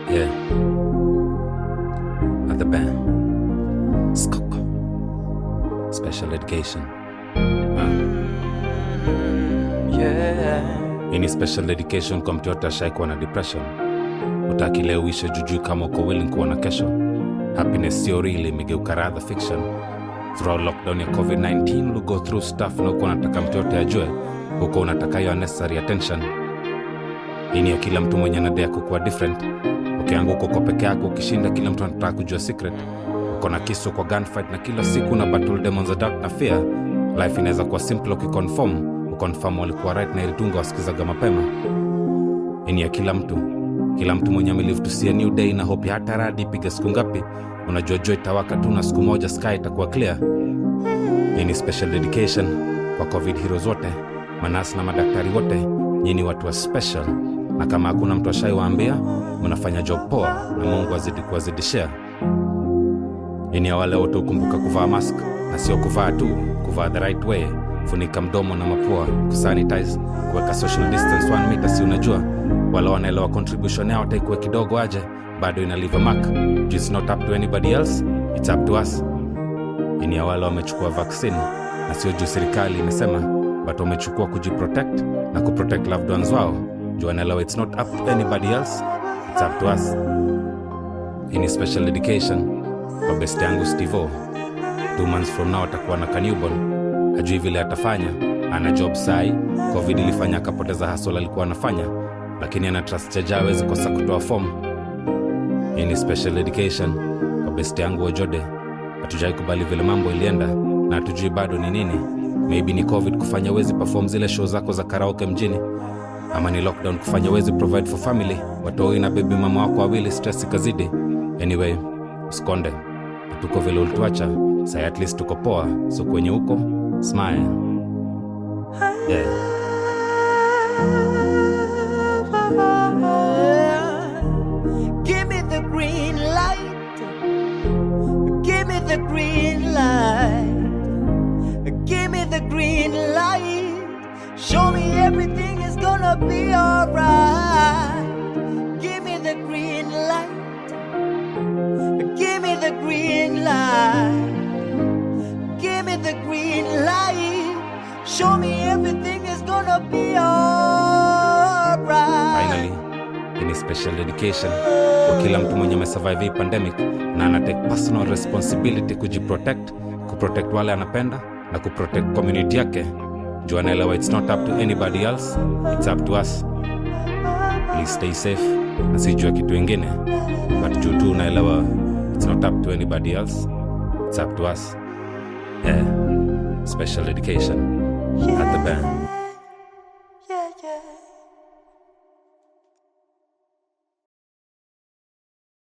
Yeah. At the band. Skoko. Special education. Yeah. Hii ni special education kwa mtu yote ashaikuwa na depression. Utaki leo uishe jujui kama uko willing kuona kesho. Happiness sio real imegeuka rather fiction. Throughout lockdown ya COVID-19 uligo through stuff na uko unataka mtu yote ajue, huko unataka hiyo unnecessary attention. Hii ni ya kila mtu mwenye anadai kukuwa different. Ukianguka uko peke yako, ukishinda kila mtu anataka kujua secret. Uko na kisu kwa gunfight na kila siku na battle demons za doubt na fear. Life inaweza kuwa simple ukiconform, uconfirm walikuwa right na ilitunga wasikizaga mapema. Hii ni ya kila mtu, kila mtu mwenye amelive to see a new day na hope ya hata radi ipige siku ngapi. Unajua jua itawaka tu na siku moja sky itakuwa clear. Hii ni special dedication kwa covid heroes wote, manasi na madaktari wote. Nyinyi ni watu wa special, na kama hakuna mtu ashaiwaambia, mnafanya job poa na Mungu azidi kuwazidishia. Hii ni ya wale wote hukumbuka kuvaa mask na sio kuvaa tu, kuvaa the right way, funika mdomo na mapua, kusanitize, kuweka social distance one meter, si unajua wale wanaelewa contribution yao taikuwe kidogo aje, bado ina leave a mark. Juu It's not up to anybody else, it's up to us. Hii ni ya wale wamechukua vaccine na sio juu serikali imesema, but wamechukua kujiprotect na kuprotect loved ones wao. Juu wanaelewa it's not up to anybody else, it's up to us. Hii ni special dedication kwa best yangu Stivo. Two months from now atakuwa na kanewborn, hajui vile atafanya. Ana job sai, covid ilifanya akapoteza hasol alikuwa anafanya, lakini ana trust chaja awezi kosa kutoa fomu. Hii ni special education kwa best yangu Ojode. Hatujai kubali vile mambo ilienda na hatujui bado ni nini. Maybe ni covid kufanya wezi perform zile show zako za karaoke mjini, ama ni lockdown kufanya wezi provide for family, watoi na bebi mama wako wawili, stress ikazidi. Anyway, usikonde, tuko vile ulituacha, sai at least tuko poa, so kwenye huko smile. Yeah. Give me the green light. Give me the green light. Give me the green light. Show me everything is gonna be alright. Give me the green light. Give me the green light. Give me the green light. Show me everything is gonna be alright. Finally, hii ni special dedication kwa kila mtu mwenye amesurvive hii pandemic na anatake personal responsibility kujiprotect, kuprotect wale anapenda na kuprotect community yake. Juu anaelewa it's not up to anybody else, it's up to us. Please stay safe na sijua kitu ingine, but juu tu unaelewa it's not up to anybody else, it's up to us. Yeah, special dedication at the band. Yeah, yeah.